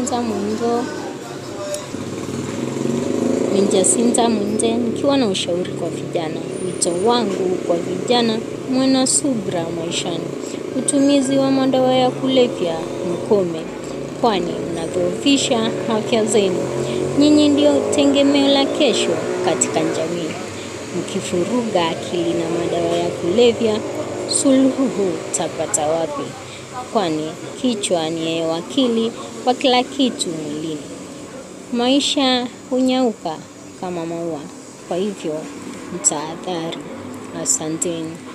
Jasinta Mwenzo ni Jasinta Mwenje nikiwa na ushauri kwa vijana. Wito wangu kwa vijana, muwe na subra maishani. Utumizi wa madawa ya kulevya mkome, kwani mnadhoofisha afya zenu. Nyinyi ndio tegemeo la kesho katika jamii. Mkifuruga akili na madawa ya kulevya, suluhu tapata wapi? Kwani kichwa ni wakili wa kila kitu mwilini. Maisha hunyauka kama maua, kwa hivyo mtahadhari. Asanteni.